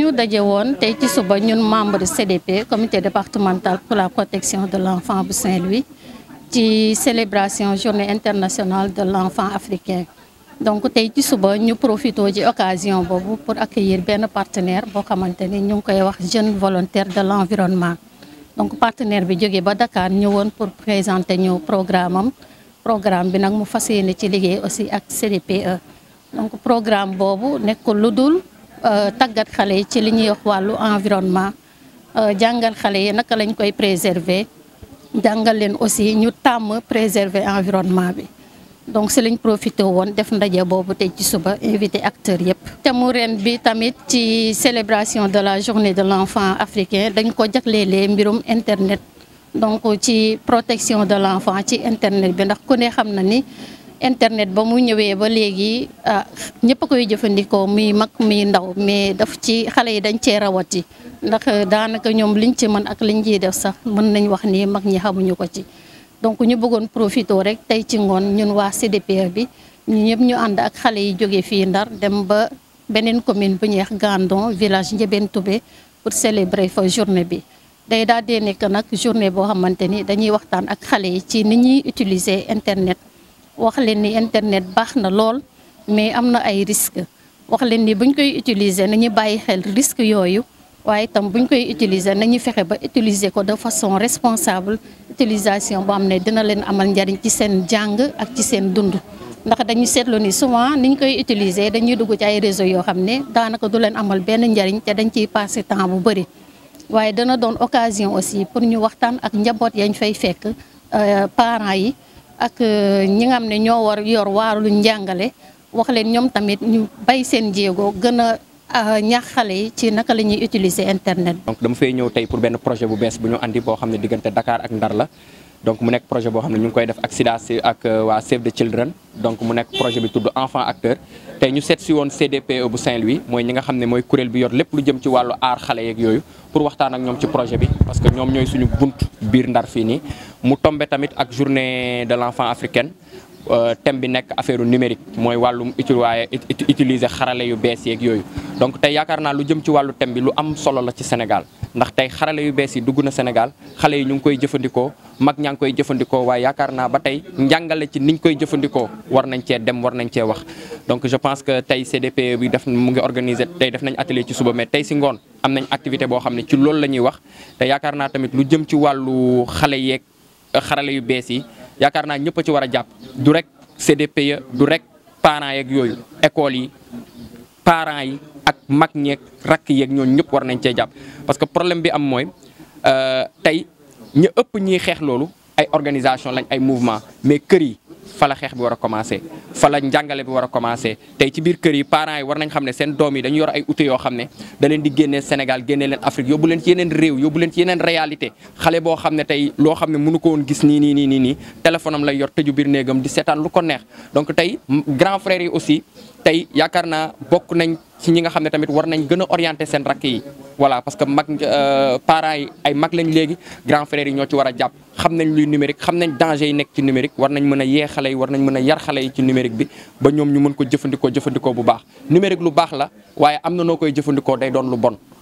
dañu daje woon tey ci suba ñun membre CDP comité départemental pour la protection de l'enfant bu Saint-Louis ci célébration journée internationale de l'enfant africain donc tey ci suba ñu profité ci occasion boobu pour accueillir benn partenaire boo xamante ni ñu ngi koy wax jeune volontaire de l'environnement donc partenaire bi jógee ba Dakar ñëwoon pour présenter ñu programme am programme bi nag mu fas yéene ci liggéey aussi ak CDPE donc programme boobu nekkul lu dul tàggat xale yi ci li ñuy wax wàllu environnement jàngal xale yi naka lañ koy préserver jàngal leen aussi ñu tàmm préserver environnement bi donc si lañ profité woon def ndaje boobu tey ci suba invité acteurs yëpp. te mu ren bi tamit ci célébration de la journée de l'enfant africain dañ ko jaglelee mbirum internet donc ci protection de l'enfant ci internet bi ndax ku ne xam na ni. internet ba mu ñëwee ba léegi ñëpp a koy jëfandikoo muy mag muy ndaw mais daf ci xale yi dañ cee rawati ndax daanaka ñoom liñ ci mën ak liñ ciy def sax mën nañ wax ni mag ñi xamuñu ko ci. donc ñu bëggoon profité rek tey ci ngoon ñun waa CDPE bi ñu ñëpp ñu ànd ak xale yi jóge fii Ndar dem ba beneen commune bu ñuy wax Gandon village Ndiébène Toubé pour célébrer fa journée bi. day daal di nekk nag journée boo xamante ni dañuy waxtaan ak xale yi ci ni ñuy utiliser internet. wax leen ni internet baax na lool mais am na ay risques wax leen ni buñ koy utiliser nañu bàyyi xel risques yooyu waaye itam buñ koy utiliser nañu fexe ba utiliser ko de façon responsable utilisation boo xam ne dina leen amal njariñ ci seen jàng ak ci seen dund. ndax dañu seetlu ni souvent niñ koy utiliser dañuy dugg ci ay réseaux yoo xam ne daanaka du leen amal benn njariñ te dañ ciy passer temps bu bëri waaye dana doon occasion aussi pour ñu waxtaan ak njaboot yañ fay fekk parents yi. ak ñi nga xam ne ñoo war yor waaru njàngale wax leen ñoom tamit ñu bay seen jéego gën a ñaax xale yi ci naka la ñuy utiliser internet. donc dama fay ñëw tey pour benn projet bu bees bu ñu andi boo xam ne diggante Dakar ak Ndar la donc mu nekk projet boo xam ne ñu ngi koy def ak SIDA ak waa Save the Children donc mu nekk projet bi tudd enfant acteur tey ñu seet si woon CDPE bu Saint-Louis mooy ñi nga xam ne mooy kuréel bi yor lépp lu jëm ci wàllu aar xale yeeg yooyu pour waxtaan ak ñoom ci projet bi parce que ñoom ñooy suñu bunt biir Ndar fii nii mu tombe tamit ak journée de l'enfant africaine thème bi nekk affaire numérique mooy wàllum waaye utiliser xarale yu bees yeeg yooyu donc tey yaakaar naa lu jëm ci wàllu thème bi lu am solo la ci Sénégal ndax tey xarale yu bees yi dugg na Sénégal xale yi ñu ngi koy jëfandikoo mag ñaa ngi koy jëfandikoo waaye yaakaar naa ba tey njàngale ci niñ koy jëfandikoo war nañ cee dem war nañ cee wax donc je pense que tey CDPE bi def mu ngi organiser tey def nañ atelier ci suba mais tey si ngoon am nañ activité boo xam ne ci loolu la ñuy wax te yaakaar naa tamit lu jëm ci wàllu xale yeeg xarale yu bees yi yaakaar naa ñëpp a ci war a jàpp du rek CDPE du rek parents yeeg yooyu écoles yi parents yi ak mag ñeeg rakk yeeg ñooñu ñëpp war nañ cee jàpp parce que problème bi am mooy tey ñu ëpp ñiy xeex loolu ay organisation lañ ay mouvement mais kër yi fa la xeex bi war a commencer fa la njàngale bi war a commencer tey ci biir kër yi parents yi war nañ xam ne seen doom yi dañu yor ay outils yoo xam ne da leen di génnee Sénégal génnee leen Afrique yóbbu leen ci yeneen réew yóbbu leen ci yeneen réalité xale boo xam ne tey loo xam ne mënu ko woon gis nii nii nii nii nii téléphone am lay yor tëju biir néegam di seetaan lu ko neex donc tey grand frère yi aussi tey yaakaar naa bokk nañ ci ñi nga xam ne tamit war nañ gën a orienter seen rakk yi voilà parce que mag parents yi ay mag lañ léegi grand frère yi ñoo ci war a jàpp xam nañ luy numérique xam nañ danger yi nekk ci numérique war nañ mën a yee xale yi war nañ mën a yar xale yi ci numérique bi ba ñoom ñu mën ko jëfandikoo jëfandikoo bu baax numérique lu baax la waaye am na noo koy jëfandikoo day doon lu bon